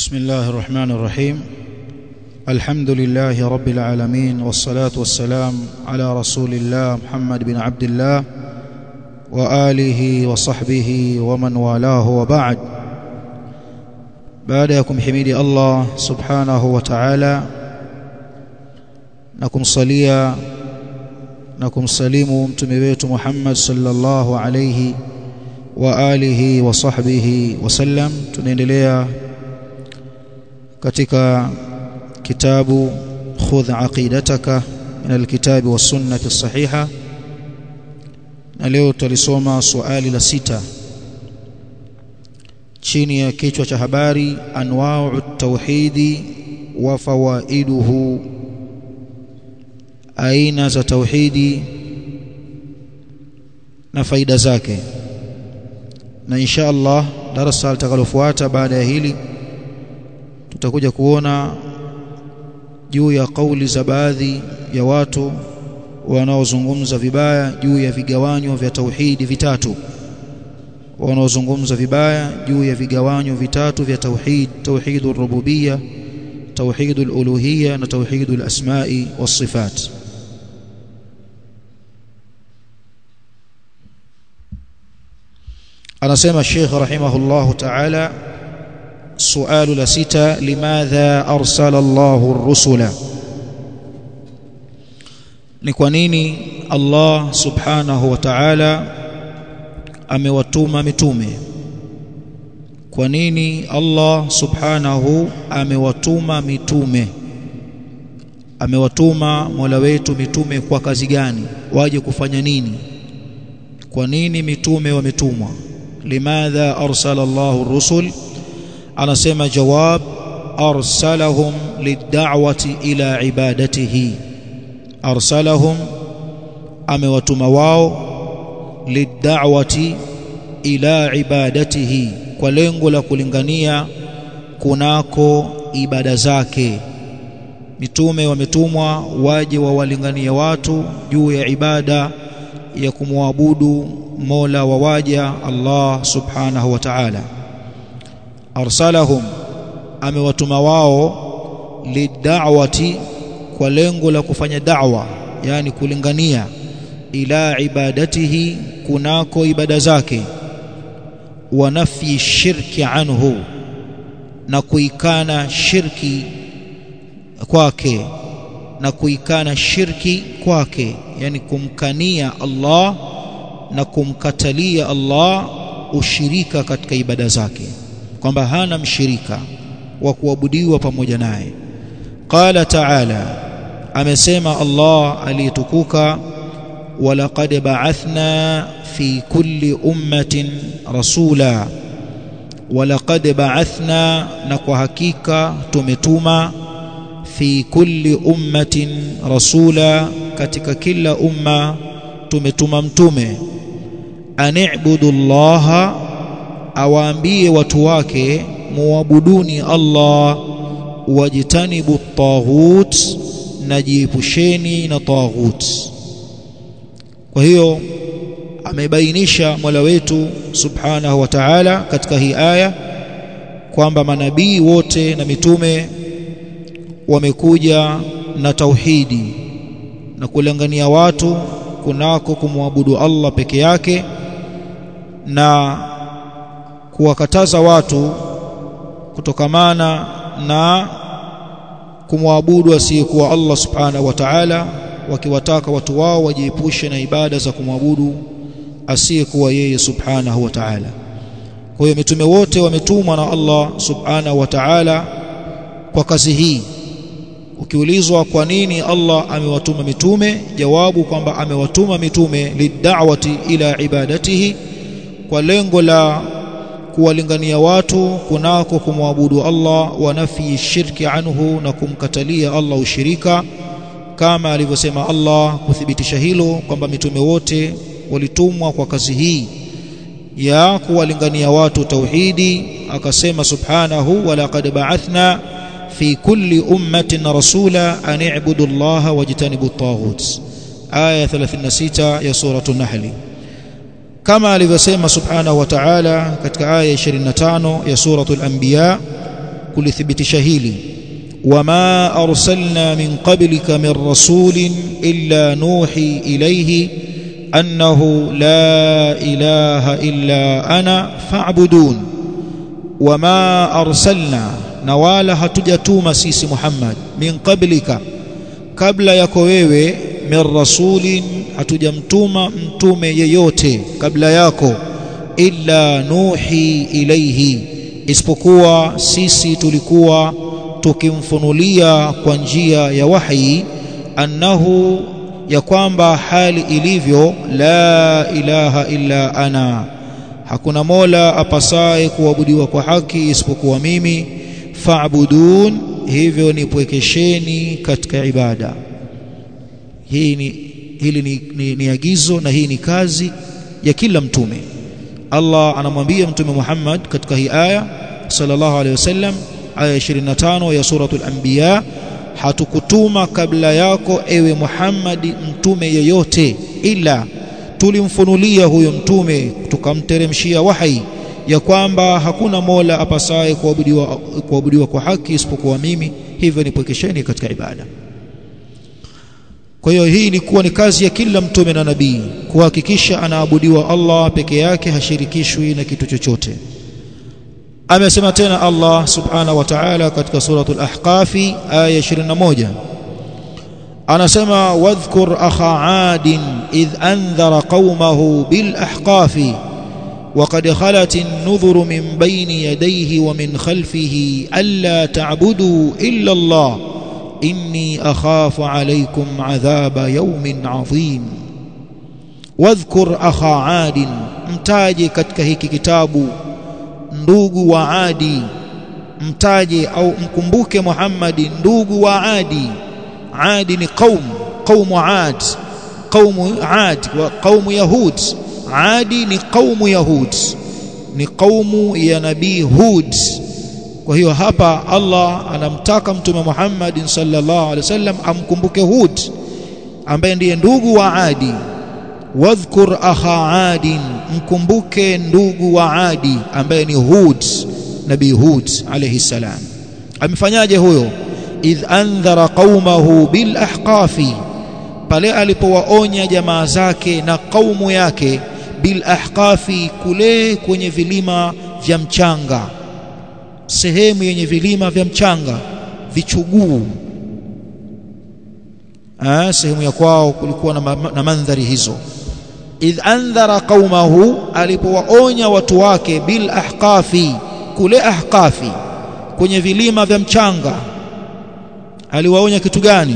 بسم الله الرحمن الرحيم الحمد لله رب العالمين والصلاة والسلام على رسول الله محمد بن عبد الله وآله وصحبه ومن والاه وبعد baada ya kumhimidi Allah subhanahu wa ta'ala na kumsalia na kumsalimu mtume wetu Muhammad sallallahu alayhi wa alihi wa sahbihi wasallam tunaendelea katika kitabu khudh aqidataka min alkitabi was sunnati as-sahiha na leo tulisoma swali la sita chini ya kichwa cha habari anwa'u tauhidi wa fawaiduhu aina za tauhidi na faida zake na insha Allah darasa litakalofuata baada ya hili tutakuja kuona juu ya kauli za baadhi ya watu wanaozungumza vibaya juu ya vigawanyo vya tauhidi vitatu wanaozungumza vibaya juu ya vigawanyo vitatu vya tauhid tauhidur rububiyya tauhidul uluhiyya na tauhidul asma'i was sifat anasema Sheikh rahimahullahu ta'ala sualu la sita limadha arsala Allahu ar-rusula ni kwa nini Allah subhanahu wa ta'ala amewatuma mitume kwa nini Allah subhanahu amewatuma mitume amewatuma Mola wetu mitume kwa kazi gani waje kufanya nini kwa nini mitume wametumwa limadha arsala Allahu rusul anasema jawab arsalahum lid'awati ila ibadatihi arsalahum amewatuma wao lid'awati ila ibadatihi kwa lengo la kulingania kunako ibada zake mitume wametumwa waje wawalinganie watu juu ya ibada ya kumwabudu Mola wa waja Allah subhanahu wa ta'ala arsalahum amewatuma wao lid'awati kwa lengo la kufanya da'wa yani kulingania ila ibadatihi kunako ibada zake wa nafyi shirki anhu na kuikana shirki kwake na kuikana shirki kwake yani kumkania Allah na kumkatalia Allah ushirika katika ibada zake kwamba hana mshirika wa kuabudiwa pamoja naye qala ta'ala amesema Allah aliyetukuka ولقد بعثنا في كل أمة رسولا ولقد بعثنا نكو حقيقة تمتوما في كل أمة رسولا katika kila umma tumetuma mtume ani'budu Allah awaambie watu wake muabuduni Allah wajitanibu taghut najiepusheni na taghut kwa hiyo amebainisha Mola wetu Subhanahu wa Ta'ala katika hii aya kwamba manabii wote na mitume wamekuja na tauhidi na kulangania watu kunako kumwabudu Allah peke yake na kuwakataza watu kutokamana na kumwabudu asiyekuwa Allah Subhanahu wa Ta'ala wakiwataka watu wao wajiepushe na ibada za kumwabudu asiyekuwa yeye subhanahu wa ta'ala kwa hiyo mitume wote wametumwa na Allah subhanahu wa ta'ala kwa kazi hii ukiulizwa kwa nini Allah amewatuma mitume jawabu kwamba amewatuma mitume lid'awati ila ibadatihi kwa lengo la kuwalingania watu kunako kumwabudu Allah wa nafi shirki anhu na kumkatalia Allah ushirika kama alivyosema Allah kuthibitisha hilo kwamba mitume wote walitumwa kwa kazi hii ya kuwalingania watu tauhidi akasema subhanahu wa laqad ba'athna fi kulli ummatin rasula an i'budu Allah wajtanibu at-taghut aya 36 ya suratul nahl kama alivyosema subhanahu wa ta'ala katika aya 25 ya suratul anbiya kulithibitisha hili wama arsalna min qablika min rasulin illa nuhi ilayhi annahu la ilaha illa ana fa'budun wama arsalna na wala hatujatuma sisi Muhammad min qablika kabla yako wewe min rasulin hatujamtuma mtume yeyote kabla yako illa nuhi ilaihi isipokuwa sisi tulikuwa tukimfunulia kwa njia ya wahi annahu ya kwamba hali ilivyo la ilaha illa ana hakuna mola apasaye kuabudiwa kwa haki isipokuwa mimi fa'budun hivyo nipwekesheni katika ibada hii ni hili ni, ni, ni agizo na hii ni kazi ya kila mtume Allah anamwambia mtume Muhammad katika hii aya sallallahu alaihi wasallam aya 25 ya suratul anbiya hatukutuma kabla yako ewe Muhammad mtume yeyote ila tulimfunulia huyo mtume tukamteremshia wahi ya kwamba hakuna mola apasaye kuabudiwa kuabudiwa kwa haki isipokuwa mimi hivyo nipokesheni katika ibada kwa hiyo hii ilikuwa ni kazi ya kila mtume na nabii kuhakikisha anaabudiwa Allah peke yake hashirikishwi na kitu chochote amesema tena Allah subhanahu wa ta'ala katika suratul ahqafi aya 21 anasema wadhkur akha adin idh andhara qaumahu bil ahqafi وقد خلت النذر من بين يديه ومن خلفه ألا تعبدوا إلا الله إني أخاف عليكم عذاب يوم عظيم واذكر أخا عاد mtaje katika hiki kitabu ndugu wa Adi mtaje au mkumbuke Muhammad ndugu wa Adi Adi ni qaum qaumu Ad qaumu Ad wa qaumu Yahud Adi ni qaumu Yahud ni qaumu ya nabii Hud kwa hiyo hapa Allah anamtaka mtume Muhammad sallallahu alaihi wasallam amkumbuke Hud ambaye ndiye ndugu wa Adi wadhkur akha Adin mkumbuke ndugu wa Adi ambaye ni Hud nabii Hud alayhi salam amefanyaje huyo idh andhara qaumahu bil ahqafi pale alipowaonya jamaa zake na kaumu yake bil ahqafi kule kwenye vilima vya mchanga sehemu yenye vilima vya mchanga vichuguu ah sehemu ya kwao kulikuwa na, ma na mandhari hizo idh andhara qaumahu alipowaonya watu wake bil ahqafi kule ahqafi kwenye vilima vya mchanga aliwaonya kitu gani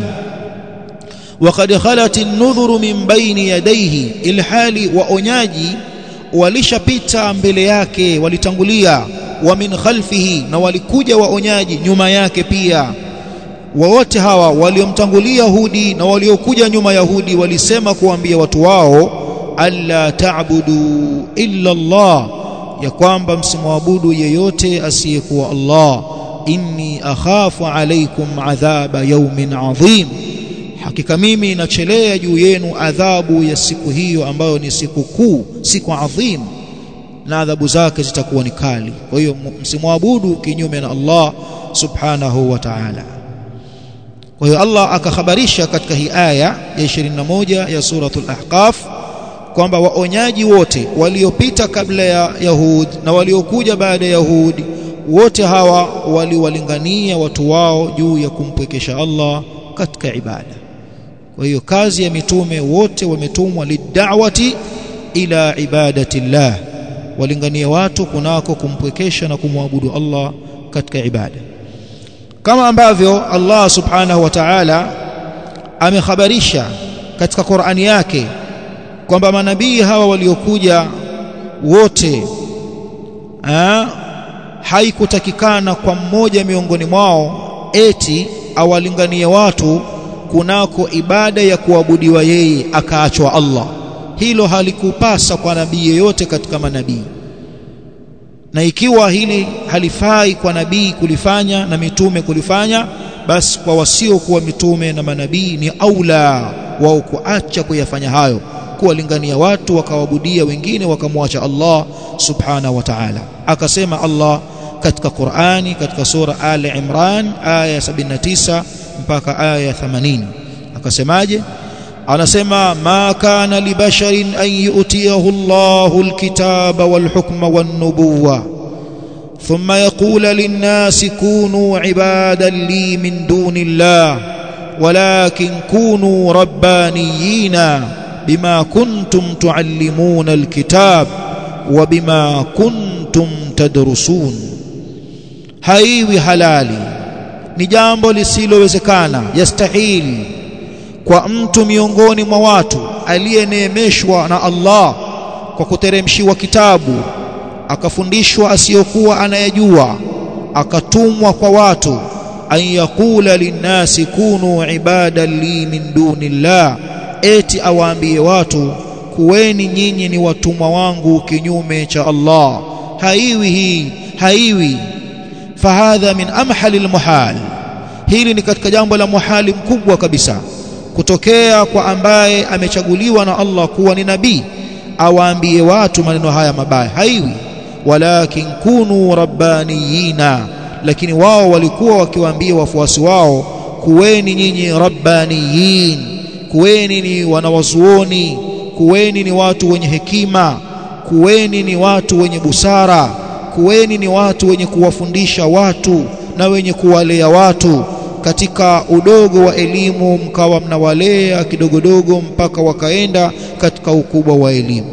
وقد خلت النذر من بين يديه ilhali waonyaji walishapita mbele yake walitangulia wa min khalfihi na walikuja waonyaji nyuma yake pia wote hawa waliomtangulia Hudi na waliokuja nyuma ya Hudi walisema kuambia watu wao alla ta'budu illa Allah ya kwamba msimwabudu yeyote asiyekuwa Allah inni akhafu alaykum adhaba yawmin adhim hakika mimi nachelea juu yenu adhabu ya siku hiyo ambayo ni siku kuu siku adhim na adhabu zake zitakuwa ni kali kwa hiyo msimwabudu kinyume na Allah subhanahu wa ta'ala kwa hiyo Allah akakhabarisha katika hii aya ya 21 ya suratul ahqaf kwamba waonyaji wote waliopita kabla ya Yahud na waliokuja baada ya Yahud wote hawa waliwalingania watu wao juu ya kumpwekesha Allah katika ibada kwa hiyo kazi ya mitume wote wametumwa lidawati ila ibadati llah walingania watu kunako kumpwekesha na kumwabudu Allah katika ibada kama ambavyo Allah subhanahu wa ta'ala amekhabarisha katika Qur'ani yake kwamba manabii hawa waliokuja wote ha, haikutakikana kwa mmoja miongoni mwao eti awalinganie watu kunako ibada ya kuabudiwa yeye akaachwa Allah hilo halikupasa kwa nabii yeyote katika manabii na ikiwa hili halifai kwa nabii kulifanya na mitume kulifanya basi kwa wasiokuwa mitume na manabii ni aula wao kuacha kuyafanya hayo kuwalingania watu wakawaabudia wengine wakamwacha Allah subhanahu wa ta'ala akasema Allah katika Qur'ani katika sura Ali Imran aya 79 mpaka aya 80 akasemaje anasema ma kana libasharin an yu'tiyahu Allahu alkitaba walhukma wan-nubuwwa thumma yaqula lin-nasi kunu ibadan li min dunillah walakin kunu rabbaniyina bima kuntum tuallimuna alkitab wa bima kuntum tadrusun haiwi halali ni jambo lisilowezekana yastahili kwa mtu miongoni mwa watu aliyeneemeshwa na Allah kwa kuteremshiwa kitabu akafundishwa asiyokuwa anayejua akatumwa kwa watu an yaqula linnasi kunu ibadan li min dunillah eti awaambie watu kuweni nyinyi ni watumwa wangu kinyume cha Allah haiwi hii haiwi fahadha min amhali almuhal hili ni katika jambo la muhali mkubwa kabisa kutokea kwa ambaye amechaguliwa na Allah kuwa ni nabii awaambie watu maneno haya mabaya haiwi walakin kunu rabbaniyina lakini wao walikuwa wakiwaambia wafuasi wao kuweni nyinyi rabbaniyin kuweni ni wanawazuoni kuweni ni watu wenye hekima kuweni ni watu wenye busara kuweni ni watu wenye kuwafundisha watu na wenye kuwalea watu katika udogo wa elimu mkawa mnawalea kidogodogo mpaka wakaenda katika ukubwa wa elimu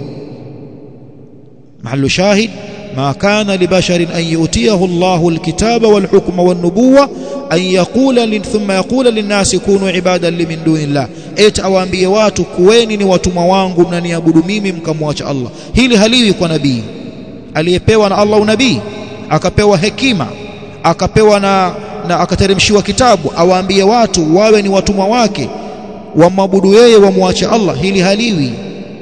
mahallu shahid ما كان لبشر أن يؤتيه الله الكتاب والحكم والنبوة أن يقول ثم يقول للناس كونوا عبادا لمن دون الله eti awaambie watu kuweni ni watumwa wangu mnaniabudu mimi mkamwacha Allah hili haliwi kwa nabii aliyepewa na Allah unabii akapewa hekima akapewa na, na akateremshiwa kitabu awaambie watu wawe ni watumwa wake wamwabudu yeye wamwache Allah hili haliwi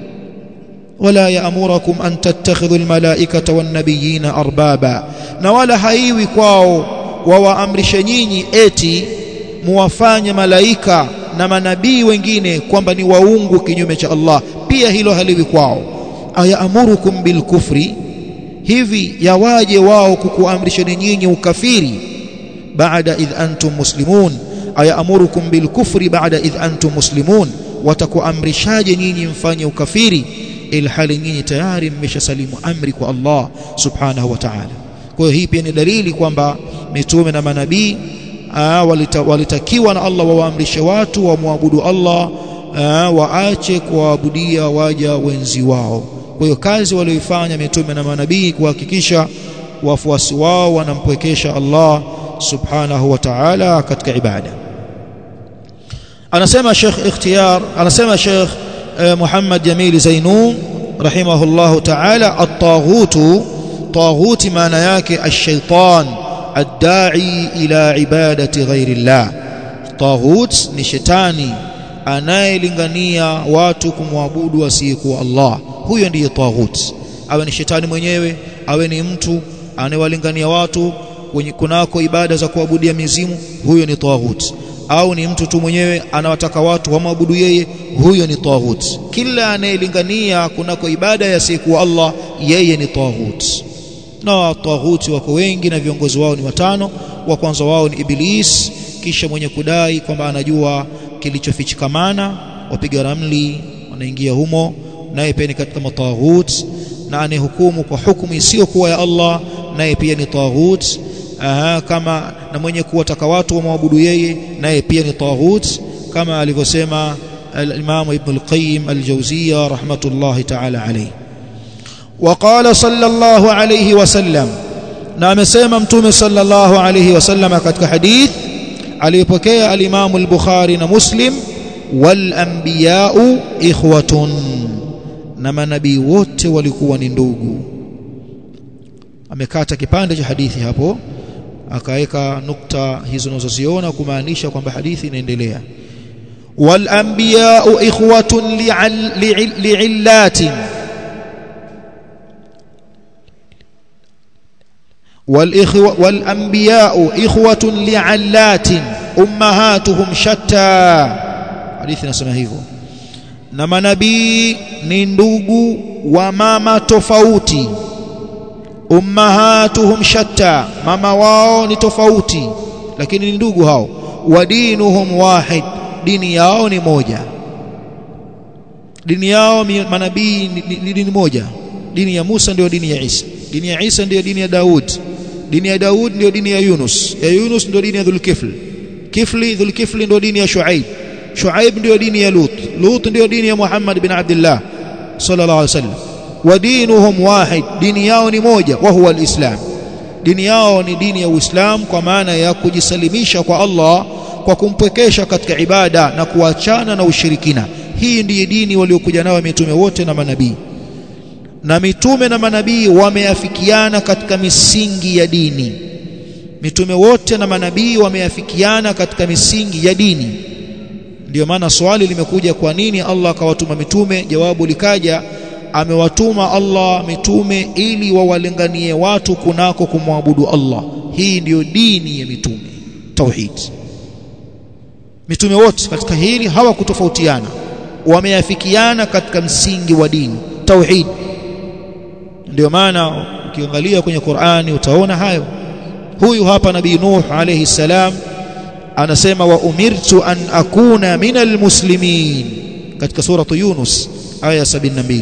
ولا يأمركم أن تتخذوا الملائكة والنبيين أربابا na wala haiwi kwao wawaamrishe nyinyi eti muwafanye malaika na manabii wengine kwamba ni waungu kinyume cha Allah pia hilo haliwi kwao ayaamurukum bilkufri hivi yawaje wao kukuamrisheni nyinyi ukafiri baada idh antum muslimun ayaamurukum bilkufri baada idh antum muslimun watakuamrishaje nyinyi mfanye ukafiri ilhali nyinyi tayari mmeshasalimu amri kwa Allah subhanahu wa ta'ala kwa hiyo hii pia ni dalili kwamba mitume na manabii walita, walitakiwa na Allah wawaamrishe watu wamwabudu Allah aa, waache kuwaabudia waja wenzi wao kwa hiyo kazi walioifanya mitume na manabii kuhakikisha wafuasi wao wanampwekesha Allah subhanahu wa ta'ala katika ibada anasema Sheikh Ikhtiyar anasema Sheikh محمد جميل زينون رحمه الله تعالى الطاغوت طاغوت معنى yake الشيطان الداعي إلى عبادة غير الله طاغوت ni shetani anayelingania watu kumwabudu asiyekuwa Allah huyo ndiye taghut awe ni shetani mwenyewe awe ni mtu anayewalingania watu kwenye kunako ibada za kuabudia mizimu huyo ni taghut au ni mtu tu mwenyewe anawataka watu wamwabudu yeye huyo ni taghut kila anayelingania kunako ibada ya siku Allah yeye ni taghut na taghuti wako wengi na viongozi wao ni watano wa kwanza wao ni iblis kisha mwenye kudai kwamba anajua kilichofichikamana wapiga ramli wanaingia humo naye pia ni katika mataghut na anayehukumu kwa hukumu isiyokuwa ya Allah naye pia ni taghut aha, kama na mwenye kuwataka watu wamwabudu yeye naye pia ni taghut kama alivyosema al-Imam Ibn al-Qayyim al-Jawziyya rahmatullahi ta'ala alayhi وقال صلى الله عليه وسلم na amesema mtume sallallahu alayhi wasallam katika hadith aliyopokea al-Imam al-Bukhari na Muslim wal anbiya'u ikhwatun na manabii wote walikuwa ni ndugu amekata kipande cha hadithi hapo akaweka nukta hizo unazoziona kumaanisha kwamba hadithi inaendelea wal anbiya'u ikhwatun li'illatin والإخوة والأنبياء إخوة لعلات أمهاتهم شتى حديث نسمع hivyo na manabii ni ndugu wa mama tofauti ummahatuhum shatta mama wao ni tofauti lakini ni ndugu hao wa dinuhum wahid dini yao ni moja dini yao manabii ni, ni, ni dini moja dini ya Musa ndio dini ya Isa dini ya Isa ndio dini ya Daud dini ya Daud ndio dini ya Yunus ya Yunus ndio dini ya Dhulkifl Kifli Dhulkifli ndio dini ya Shuaib Shuaib ndio dini ya Lut Lut ndio dini ya Muhammad bin Abdullah sallallahu alaihi wasallam wa dinuhum wahid dini yao ni moja wa huwa alislam dini yao ni dini ya Uislamu kwa maana ya kujisalimisha kwa Allah kwa kumpwekesha katika ibada na kuachana na ushirikina hii ndiyo dini waliokuja nayo mitume wote na manabii na mitume na manabii wameafikiana katika misingi ya dini mitume wote na manabii wameafikiana katika misingi ya dini ndiyo maana swali limekuja kwa nini Allah akawatuma mitume jawabu likaja amewatuma Allah mitume ili wawalinganie watu kunako kumwabudu Allah hii ndiyo dini ya mitume tauhid mitume wote katika hili hawakutofautiana wameafikiana katika msingi wa dini tauhid ndio maana ukiangalia kwenye Qur'ani utaona hayo huyu hapa nabii Nuh alayhi salam anasema wa umirtu an akuna minal muslimin katika suratu Yunus aya 72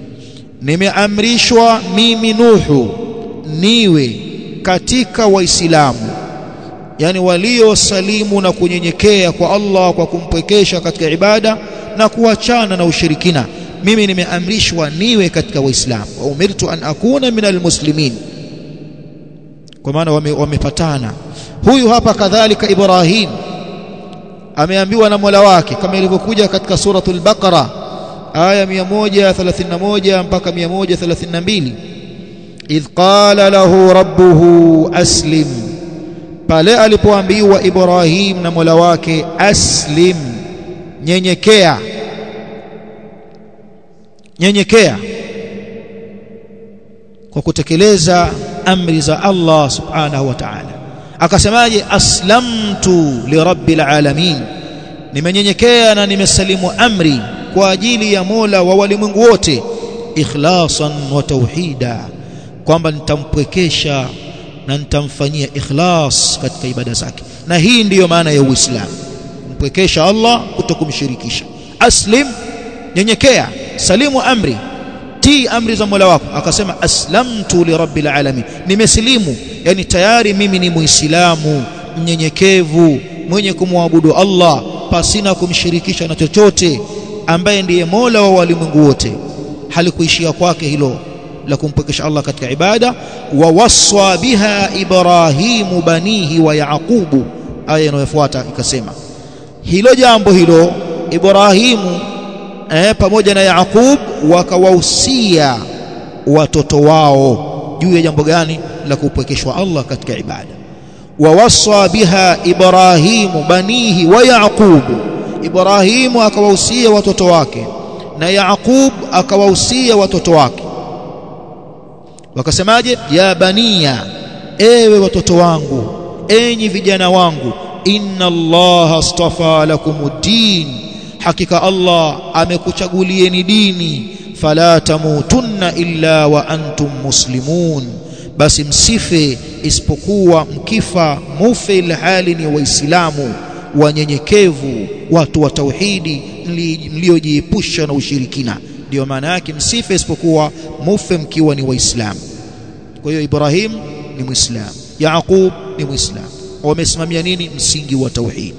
nimeamrishwa mimi Nuhu niwe katika waislamu yani waliosalimu na kunyenyekea kwa Allah kwa kumpwekesha katika ibada na kuachana na ushirikina mimi nimeamrishwa niwe katika waislamu wa umirtu an akuna minal muslimin kwa maana wamepatana wame huyu hapa kadhalika Ibrahim ameambiwa na Mola wake kama ilivyokuja katika suratul Baqara aya 131 mpaka 132 idh qala lahu rabbuhu aslim pale alipoambiwa Ibrahim na Mola wake aslim nyenyekea nyenyekea kwa kutekeleza amri za Allah subhanahu wa ta'ala akasemaje aslamtu lirabbil alamin nimenyenyekea na nimesalimu amri kwa ajili ya Mola wa walimwengu wote ikhlasan wa tauhida kwamba nitampwekesha na nitamfanyia ikhlas katika ibada zake na hii ndiyo maana ya Uislamu kumpwekesha Allah kutokumshirikisha aslim nyenyekea salimu amri tii amri za Mola wako akasema aslamtu lirabbil alamin nimesilimu yani tayari mimi ni muislamu mnyenyekevu mwenye kumwabudu Allah pasina kumshirikisha na chochote ambaye ndiye Mola wa walimwengu wote halikuishia kwake hilo la kumpekesha Allah katika ibada wa waswa biha ibrahimu banihi wa yaqubu aya inayofuata ikasema hilo jambo hilo Ibrahimu eh, pamoja na Yaqub wakawahusia watoto wao juu ya jambo gani la kupwekeshwa Allah katika ibada wawasa biha Ibrahimu banihi wa Yaqub Ibrahimu akawahusia watoto wake na Yaqub akawahusia watoto wake wakasemaje ya bania ewe watoto wangu enyi vijana wangu inna allaha astafa lakumuddin hakika Allah amekuchagulieni dini fala tamutunna illa wa antum muslimun basi msife isipokuwa mkifa mufe ilhali ni waislamu wanyenyekevu watu wa tauhidi mliojiepusha na ushirikina ndio maana yake msife isipokuwa mufe mkiwa ni waislamu kwa hiyo Ibrahim ni muislamu Yaqub ni muislamu wamesimamia nini msingi wa tauhid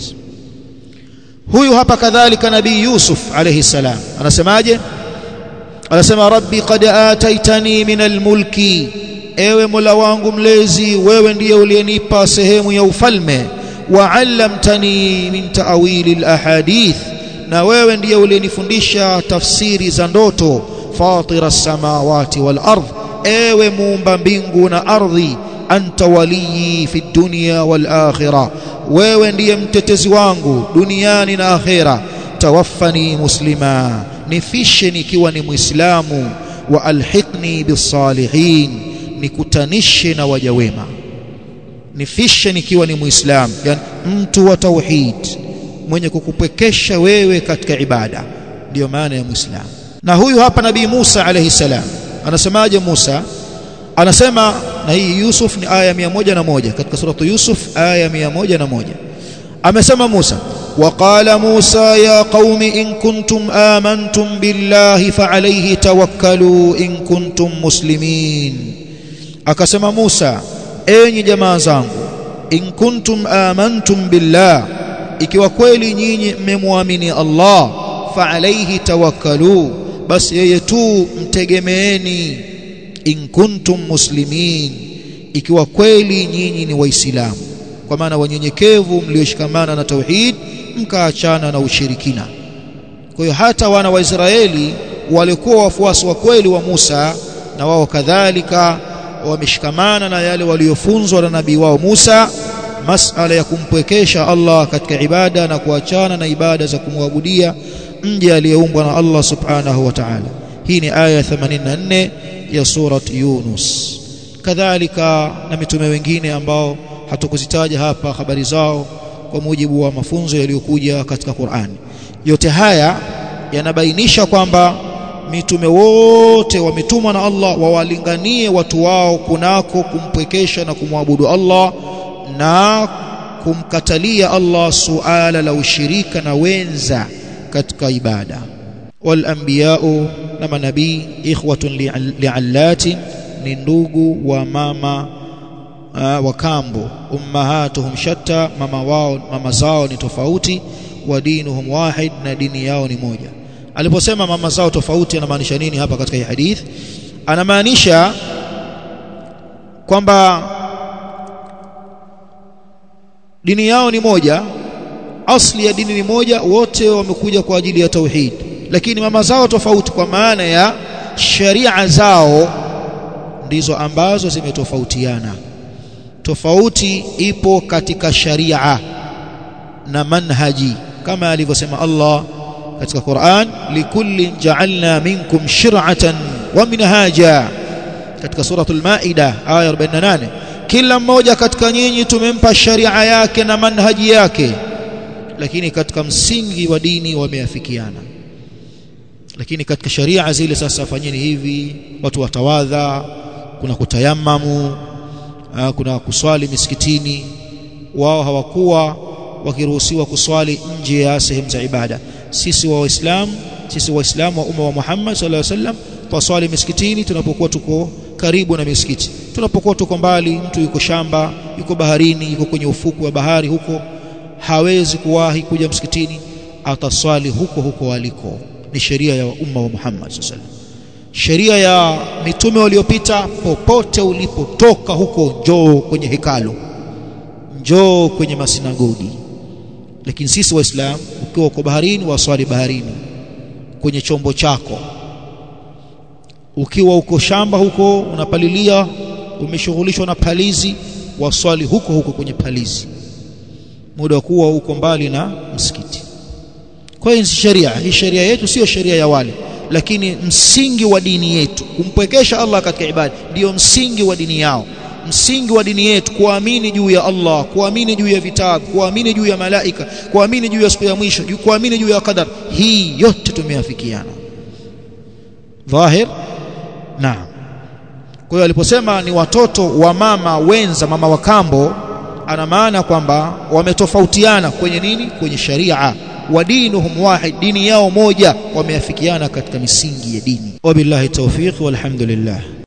huyu hapa kadhalika nabii Yusuf alayhi salam anasemaje anasema rabbi qad ataitani min almulki ewe mola wangu mlezi wewe ndiye uliyenipa sehemu ya ufalme wa allamtani min ta'wili alahadith na wewe ndiye uliyenifundisha tafsiri za ndoto fatira samawati wal ardh ewe muumba mbingu na ardhi anta waliyi fi dunya wal akhirah wewe ndiye mtetezi wangu duniani na akhera tawaffani muslima nifishe nikiwa ni muislamu wa alhiqni bisalihin nikutanishe na waja wema nifishe nikiwa ni muislamu yani mtu wa tauhid mwenye kukupekesha wewe katika ibada ndiyo maana ya muislamu na huyu hapa nabii Musa alayhi salam anasemaje Musa anasema na hii Yusuf ni aya 101 katika suratu Yusuf aya 101 amesema Musa وقال موسى يا قوم إن كنتم آمنتم بالله فعليه توكلوا إن كنتم مسلمين akasema Musa enyi jamaa zangu in kuntum amantum billah ikiwa kweli nyinyi mmemwamini Allah fa alayhi tawakkalu basi yeye tu mtegemeeni in kuntum muslimin ikiwa kweli nyinyi ni waislamu kwa maana wanyenyekevu mlioshikamana na tauhid mkaachana na ushirikina kwa hiyo hata wana wa Israeli walikuwa wafuasi wa kweli wa Musa na wao kadhalika wameshikamana na yale waliofunzwa na nabii wao Musa masala ya kumpwekesha Allah katika ibada na kuachana na ibada za kumwabudia mje aliyeumbwa na Allah subhanahu wa ta'ala hii ni aya 84 ya surat Yunus kadhalika na mitume wengine ambao hatukuzitaja hapa habari zao kwa mujibu wa mafunzo yaliyokuja katika Qur'ani yote haya yanabainisha kwamba mitume wote wametumwa na Allah wawalinganie watu wao kunako kumpwekesha na kumwabudu Allah na kumkatalia Allah suala la ushirika na wenza katika ibada wal anbiya'u na manabii ikhwatun li'allatin ni ndugu wa mama uh, wa kambo ummahatuhum shatta mama wao mama zao ni tofauti wa dinuhum wahid na dini yao ni moja aliposema mama zao tofauti anamaanisha nini hapa katika hii hadith anamaanisha kwamba dini yao ni moja asli ya dini ni moja wote wamekuja kwa ajili ya tauhid lakini mama zao tofauti kwa maana ya sharia zao ndizo ambazo zimetofautiana tofauti ipo katika sharia na manhaji kama alivyosema Allah katika Qur'an likullin ja'alna minkum shir'atan wa minhaja katika suratul maida aya 48 kila mmoja katika nyinyi tumempa sharia yake na manhaji yake lakini katika msingi wa dini wameafikiana lakini katika sharia zile sasa fanyeni hivi watu watawadha kuna kutayamamu kuna kuswali misikitini wao hawakuwa wakiruhusiwa kuswali nje ya sehemu za ibada sisi wa waislamu sisi waislamu wa umma wa Muhammad sallallahu alaihi wasallam twaswali misikitini tunapokuwa tuko karibu na misikiti tunapokuwa tuko mbali mtu yuko shamba yuko baharini yuko kwenye ufuku wa bahari huko hawezi kuwahi kuja msikitini ataswali huko huko aliko ni sheria ya umma wa Muhammad sallallahu alaihi wasallam sheria ya mitume waliopita popote ulipotoka huko njoo kwenye hekalu njoo kwenye masinagogi lakini sisi waislamu ukiwa uko baharini waswali baharini kwenye chombo chako ukiwa uko shamba huko unapalilia umeshughulishwa na palizi waswali huko huko kwenye palizi muda kuwa uko mbali na msikiti kwa hiyo sheria hii sheria yetu sio sheria ya wale lakini msingi wa dini yetu kumpwekesha Allah katika ibada ndio msingi wa dini yao msingi wa dini yetu kuamini juu ya Allah kuamini juu ya vitabu kuamini juu ya malaika kuamini juu ya siku ya mwisho kuamini juu ya qadar hii yote tumeafikiana dhahir naam kwa hiyo aliposema ni watoto wa mama wenza mama wa kambo ana maana kwamba wametofautiana kwenye nini kwenye sharia wa dinuhum wahid dini yao moja wameafikiana katika misingi ya dini wabillahi tawfiq walhamdulillah